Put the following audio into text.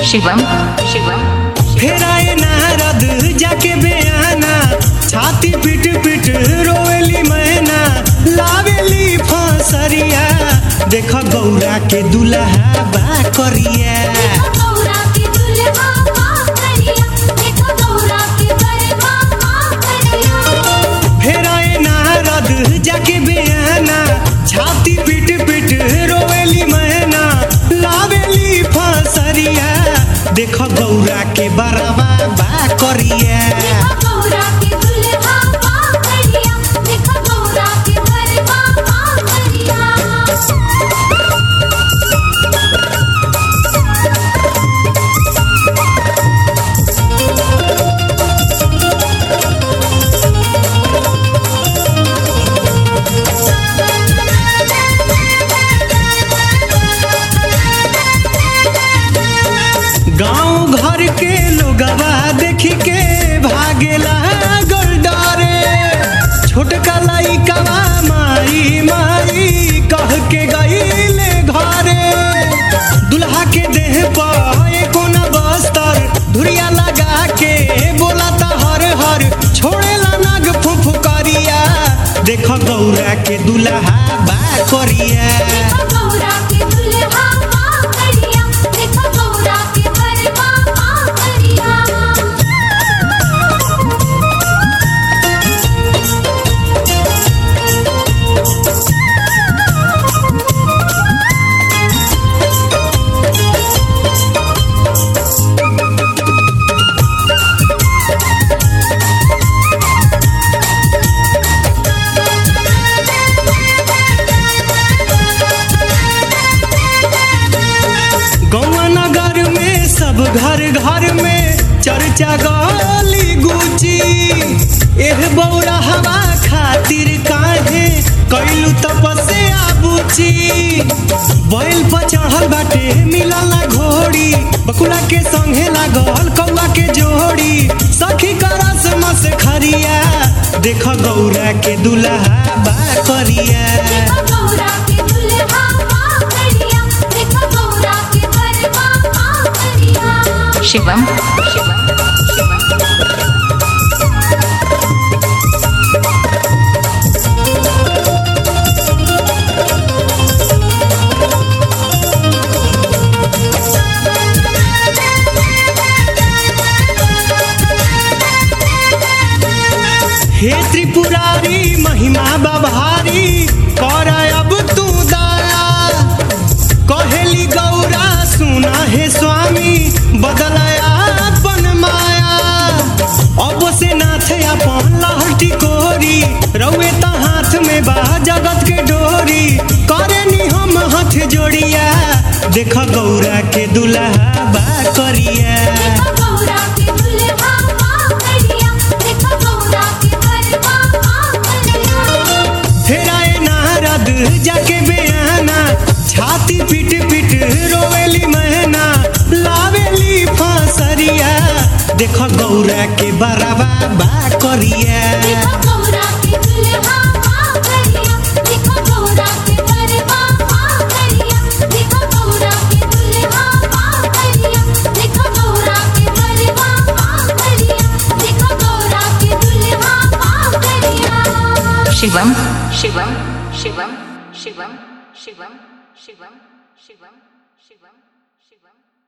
शिवम शिवम फेराए नारद जाके बेआना छाती पीट पीट रोवेली मैना लावेली फसरिया देख गौरा के दुल्हा बा करिया गौरा के दुल्हा माँ करिया देखो गौरा के बरवा माँ करिया फेराए नारद जाके बेआना छाती पीट पीट रोवेली मैना लावेली फसरिया देख गौरा के बरवा बा करिया देखो गौरा के दुल्हा माँ करिया देखो गौरा के बरवा माँ करिया गांव घर के लोगवा देखी के भागेला गोलडारे छोटका लइकवा माई माई कह के गईले घरे दुल्हा के देह पर कोना बस्तर धुरिया लगा के बोलाता हर हर छोड़ेला नाग फुफुकरिया देख गौरा के दुल्हा बा करिया देखो गौरा के दुल्हा माँ करिया देखो गौरा के बरवा माँ करिया गौवा नगर में सब घर घर में चर्चा गली गुची एह बौरा हवा खातिर काहे कैलू तपस्या बुची बैल पर चढ़ल बाटे मिलल ना घोड़ी बकुला के संगे लागल कौआ के जोड़ी सखी करस मस खरिया देख गौरा के दुल्हा बा करिया देखो गौरा के दुल्हा माँ करिया देखो गौरा के बरवा माँ करिया शिवम शिवम शिवम हे त्रिपुरारी महिमा बभारी कर अब तू दया कहेली गौरा सुना हे स्वामी बदलया अपन माया अब से नाथ अपन लहटी कोरी रउए त हाथ में बा जगत के डोरी करे नी हम हाथ जोड़िया देख गौरा के दुल्हा बा करिया देखो गौरा के दुल्हा माँ करिया देखो गौरा के बरवा माँ करिया फेराए नारद जाके बेआना छाती पीट पीट रोवेली महना लावेली फांसरिया देख गौरा के बराबा बा करिया देखो गौरा के दुल्हा माँ करिया देखो गौरा के बरवा माँ करिया देखो गौरा के दुल्हा माँ करिया देखो गौरा के बरवा माँ करिया देखो गौरा के दुल्हा माँ करिया शिवम शिवम शिवम शिवम शिवम शिवम शिवम शिवम शिवम